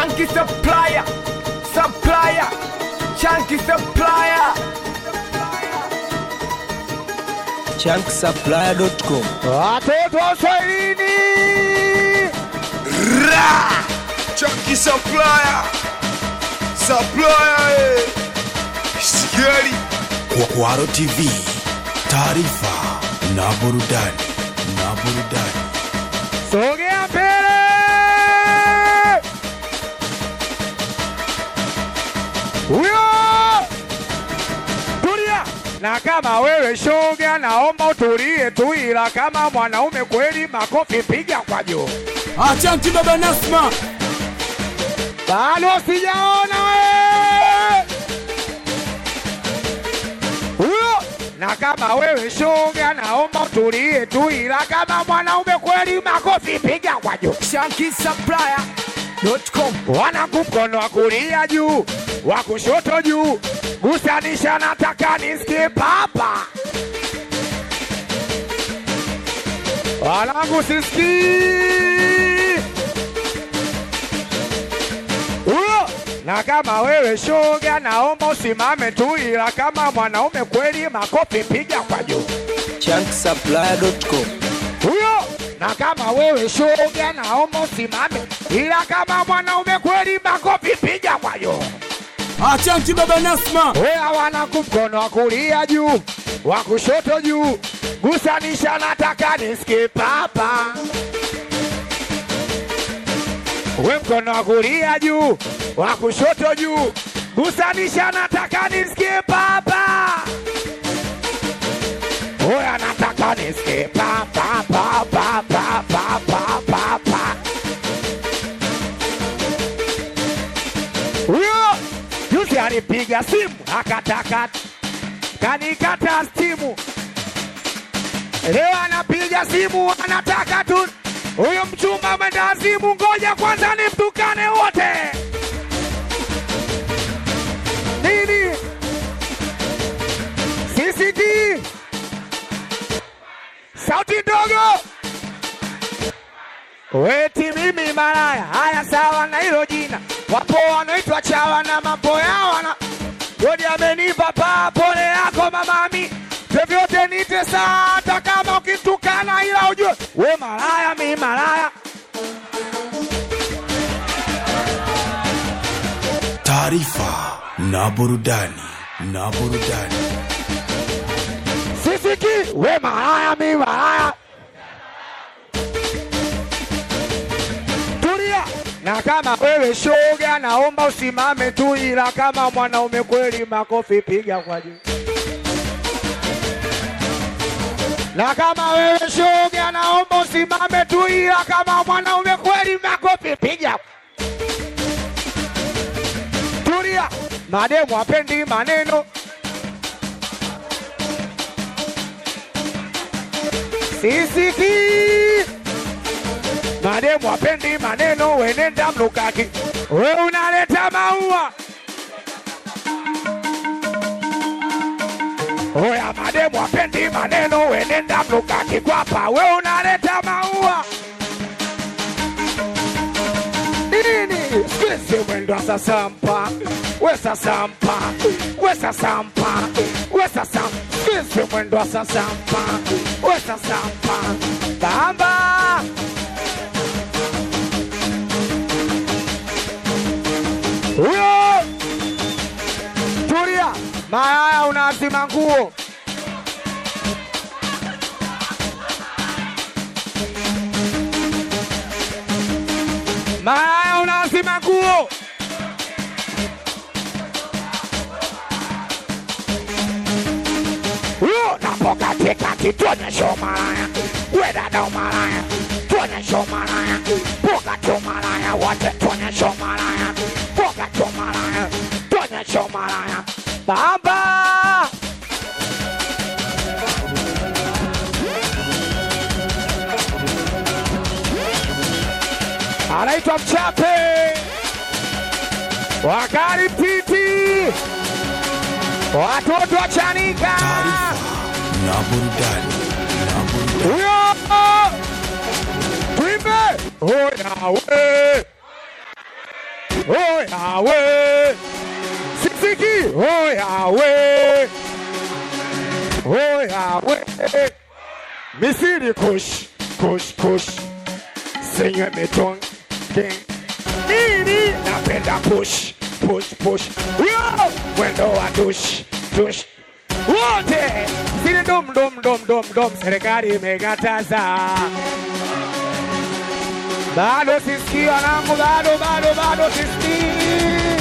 Chunky supplier, supplier, chunky supplier. chunksupply.com Watoto wa Swahilini, Ra! Chucky Supplier! Supplier! eh. Sigeli! Kwaro TV, taarifa na burudani na burudani. sogea mbele. Huyo tulia, na kama wewe shoga, naomba utulie tu, ila kama mwanaume kweli, makofi piga kwa juu. Chanki baba Nasma, Bado sijaona we. Huyo na kama wewe shoga, naomba utulie tu, ila kama mwanaume kweli, makofi piga kwa juu. Chunky supplier.com. Wanangu mkono wa kulia juu, wa kushoto juu, gusanisha, nataka nisikie papa. Wanangu sisikii huyo. Na kama wewe shoga, naomba usimame tu, ila kama mwanaume kweli, makofi piga kwa juu chunksupply.com huyo. Na kama wewe shoga, naomba usimame, ila kama mwanaume kweli, makofi piga kwa juu. Chanki baba Nasma, Oya wanangu, mkono wa kulia juu, wa kushoto juu, gusanisha, nataka nisikie papa. We mkono wa kulia juu, wa kushoto juu, gusanisha, nataka nisikie papa. Oya nataka nisikie papa, papa, papa, papa, papa. Huyo juzi alipiga simu akataka kanikata stimu, leo anapiga simu anataka tu huyo mchumba mwenda azimu. Ngoja kwanza nimtukane wote. Nini sisikii sauti ndogo Weti mimi malaya, haya sawa na hilo jina. Wapo wanaitwa chawa na mambo yao wana Godi amenipa paa, pole yako mamami, vyovyote nite saa, hata kama ukitukana, ila ujue we malaya, mi malaya. Taarifa na burudani na burudani. Sisiki we malaya, mi malaya. Tulia, na kama wewe shoga, naomba usimame tu, ila kama mwanaume kweli, makofi piga kwa juu. Na kama wewe shoga, naomba usimame tu, ila kama mwanaume kweli, makofi piga. Tulia, mademu hapendi maneno. Sisiki mademu hapendi maneno, wenenda mlukaki, we unaleta maua. Oya, mademu hapendi maneno, wenenda mlukaki kwapa, we unaleta maua nini? Squeeze mwendo wa sasampa, we sasampa, we sasampa, we sasam. Squeeze mwendo wa sasampa, we sasampa, bamba huyo. Tulia, malaya unaazima nguo. Malaya unaazima nguo. Huyo napo katikati, tuonyeshe umalaya. We dada umalaya, tuonyeshe umalaya. Poka tu umalaya, wote tuonyeshe umalaya. Poka tu umalaya, tuonyeshe umalaya. Baba anaitwa Mchape wakari piti watoto wa Chanika Taarifa na burudani na burudani. huyo tuimbe oya we oh Yahweh, sisiki oh Yahweh, oh Yahweh, Misiri kush kush kush, sinywe mitong king nini, napenda push push push, yo mwendo wa tush tush wote zile dom dom dom dom dom, serikali imekataza bado sisikii wanangu, bado bado bado sisikii.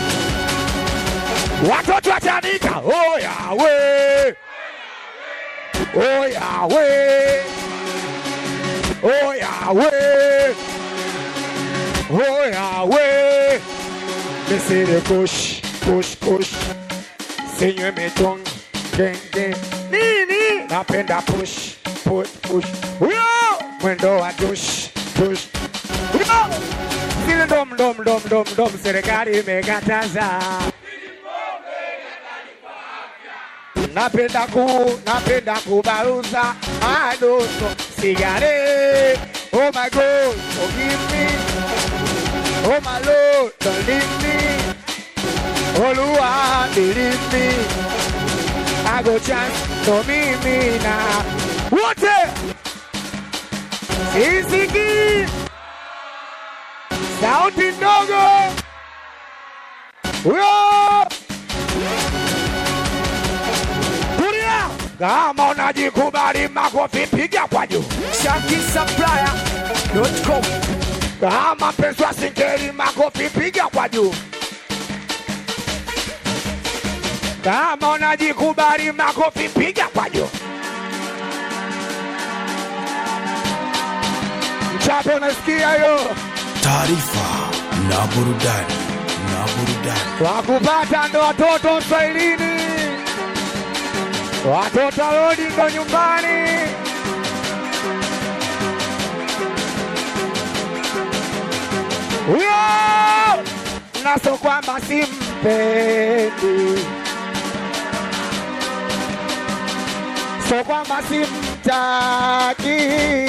Watoto watanika, oh Yahweh, oh Yahweh, oh Yahweh, oh Yahweh. Misiri kush kush kush, sinywe mitong genge nini, napenda push push push, huyo mwendo wa dush dush huyo zile dom dom dom dom dom, serikali imekataza. Napenda ku napenda kubaruza adoso sigare. Oh my God, forgive me. Oh my Lord, don't leave me. Oluwa, believe me. I go chance to me me now. Wote sisiki sauti ndogo huyo tulia, kama unajikubali makofi piga kwa juu. ShankySupplier.com. kama mpenzi wa singeli makofi piga kwa juu. Kama unajikubali makofi piga kwa juu. Mchapo unasikia hiyo? taarifa na burudani na burudani Wakupata ndo watoto Swahilini, watoto warudi ndo nyumbani. Huyo naso kwamba simpendi, so kwamba simtaki,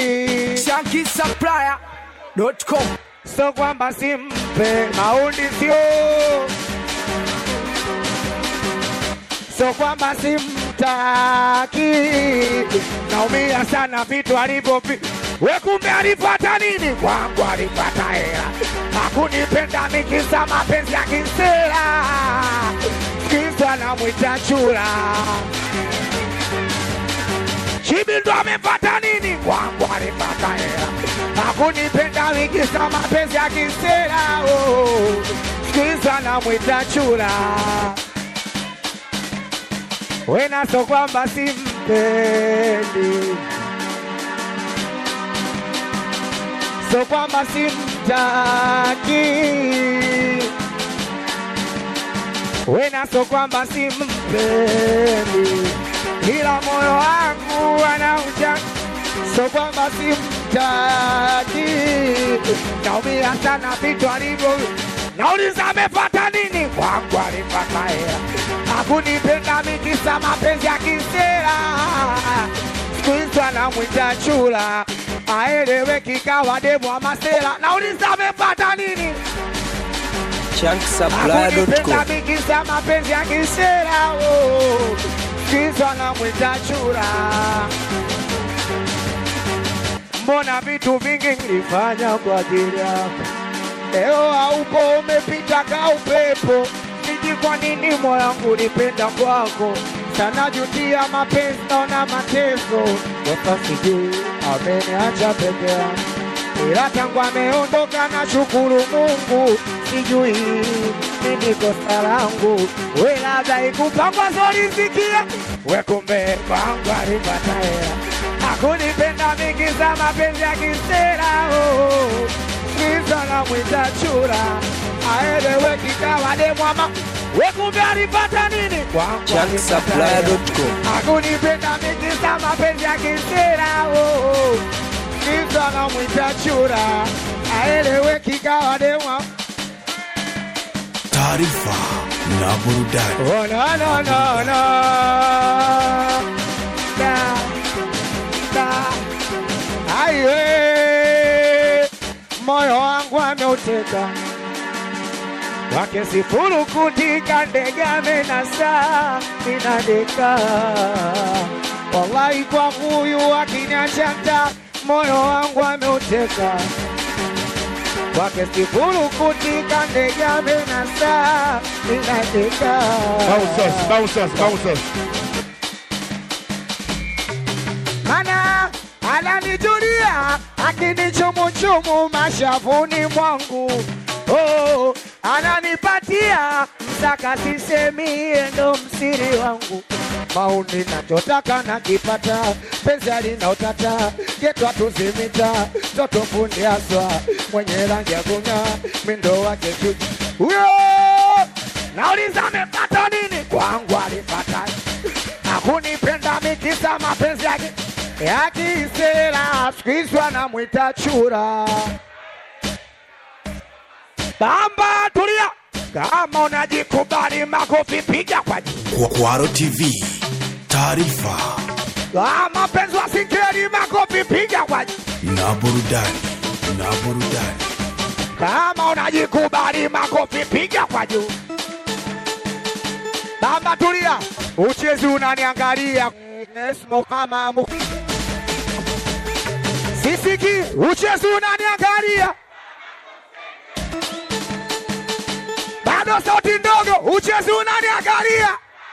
ShankySupplier.com. so kwamba simpe maundi sio so kwamba simtaki, naumia sana vitu alivyovi we, kumbe alipata nini kwangu? Alipata hela, hakunipenda mikisa mapenzi ya kisela, kisa namwita chura Chibi ndo amepata nini kwangu? Alipata hela, hakunipenda mikisa mapenzi ya kisela, oh, kisa namwita chura wena so kwamba simpendi, so kwamba simtaki, wena so kwamba simpendi, ila moyo wangu anauja, so kwamba simtaki, naumia sana vitu alivyo Nauliza amepata nini kwangu? Alipata hela, hakunipenda mikisa mapenzi ya kisera, siku hizi anamwita chula, aeleweki kawa demu wa masela. Nauliza amepata nini? chunksupply.com Hakunipenda mikisa mapenzi ya kisera, oh, siku hizi anamwita chula. Mbona vitu vingi nilifanya kwa ajili yako Leo haupo umepita ka upepo, siji kwa nini moyo wangu nipenda kwako sana, jutia mapenzi naona mateso, sasa sijui ameniacha peke yangu, ila tangu ameondoka na shukuru Mungu, sijui nini kosa langu, we labda ikupangwa zolisikia we, kumbe kwangu alipata hela, hakunipenda mikiza mapenzi ya kisera oh giza na mwita chura aelewe kikawa demwama wekumbe alipata nini kwangu chunksupply.com akunipenda mikisa mapenzi ya kisera oh, giza na mwita chura aelewe kikawa demwa taarifa na burudani oh, no, no, no, no. Da, da. Aiwe, moyo wangu ameuteka wake sifuru kutika ndege amenasa inadeka wallahi kwa huyu akiniachanta moyo wangu ameuteka wake sifuru kutika ndege amenasa inadeka Bouncers, bouncers, bouncers. mana ananijulia akinichumuchumu mashavuni mwangu oh, ananipatia msaka sisemie ndo msiri wangu mauni nachotaka nakipata penzi alinaotata getwa tuzimita toto fundi aswa mwenye rangi ya kung'aa mindo wake chuchu huyo nauliza amepata nini kwangu alipata hakunipenda mikisa mapenzi yake ya kisera, siku hizi wanamwita chura. Bamba, tulia, kama unajikubali, makofi piga kwa juu. Kwa- Kwaro TV, taarifa Ah, mapenzi wa singeli, makofi piga kwa juu. na burudani na burudani. Kama unajikubali, makofi piga kwa juu. Bamba, tulia, uchezi unaniangalia Nesmo kama mu sisiki, uchezi unaniangalia bado sauti ndogo, uchezi unaniangalia.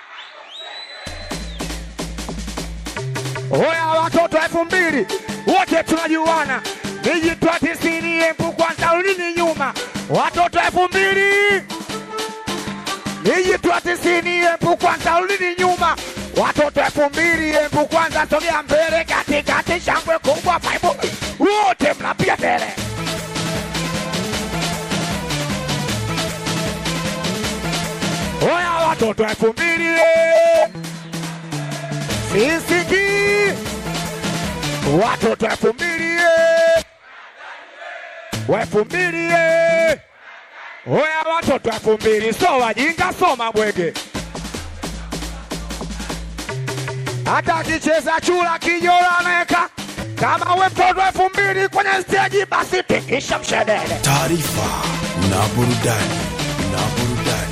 Oya watoto elfu mbili wote tunajuana, nijitwa tisini empu kwanza, rudini nyuma. Watoto elfu mbili nijitwa tisini empu kwanza, rudini nyuma. Watoto elfu mbili empu kwanza, sogea mbele, katikati, shangwe kubwa, faibu wote mnapiga mbele. Oya watoto elfu mbili sisiki watoto elfu mbili elfu mbili oya watoto elfu mbili so wajinga so mabwege hata akicheza chura kijola anaweka kama we mtoto elfu mbili kwenye steji basi tikisha mshedede Taarifa na burudani na burudani.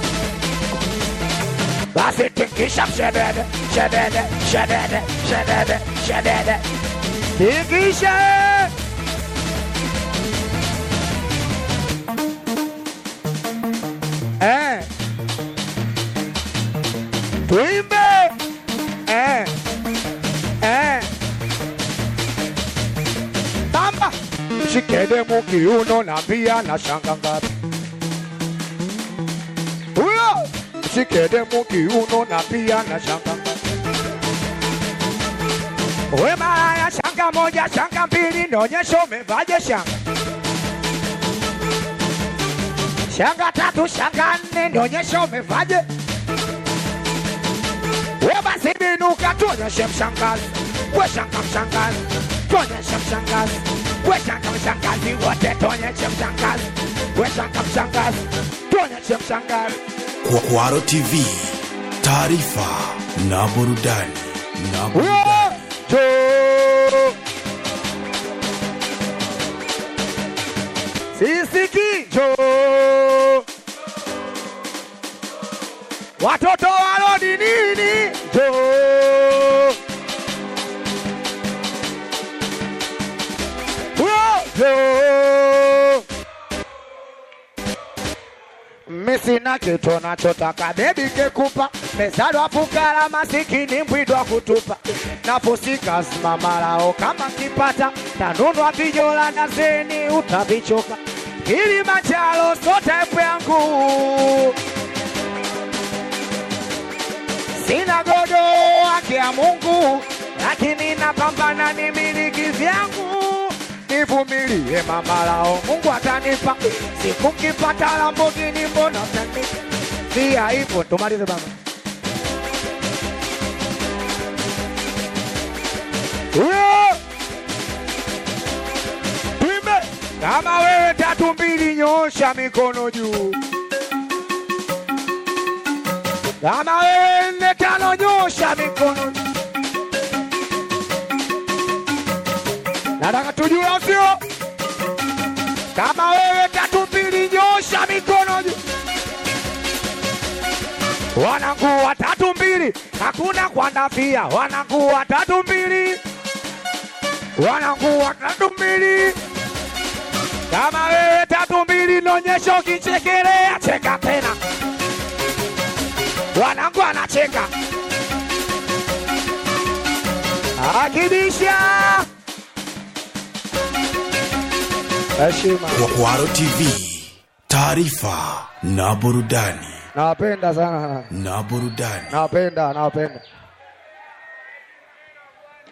basi tikisha mshedede shedede shedede shedede shedede tikisha eh. tuimbe eh. Eh. Bamba shikede mukiuno na mbia na shanga ngapi huyo shikede mukiuno na pia na shanga we malaya shanga moja shanga mbili nionyesha umevaje shanga shanga tatu shanga nne nionyesha umevaje we basi binuka tuonyeshe mshangazi we shanga mshangazi tuonyeshe mshangazi we shanga mshangazi wote tuonyeshe mshangazi we shanga mshangazi tuonyeshe mshangazi Kwa- Kwaro TV, taarifa na burudani na burudani. Huyo sisi kijo watoto walodi nini jo Huyo misina kitu nachotaka bebi kekupa mezalwa fukara masikini mbwidwa kutupa naposika simamalao kama kipata tanunwa vijola na zeni utavichoka kilimanjaro so type yangu sina godo haki ya mungu lakini napambana ni miliki vyangu nivumilie mamalao mungu atanipa siku nkipata lambogini mbona mtanipa pia hivyo tumalize baba huyo tuimbe kama wewe tatu mbili nyosha mikono juu kama wewe nne tano nyosha mikono juu nataka tujue au sio? Kama wewe tatu mbili nyosha mikono juu. wanangu watatu mbili, hakuna kuandafia, wanangu watatu mbili, wanangu watatu mbili. Kama wewe tatu mbili, naonyesha ukichekelea, cheka tena. Wanangu anacheka akibisha heshima. Kwaro TV, taarifa na burudani Nawapenda sana, na burudani. nawapenda, nawapenda.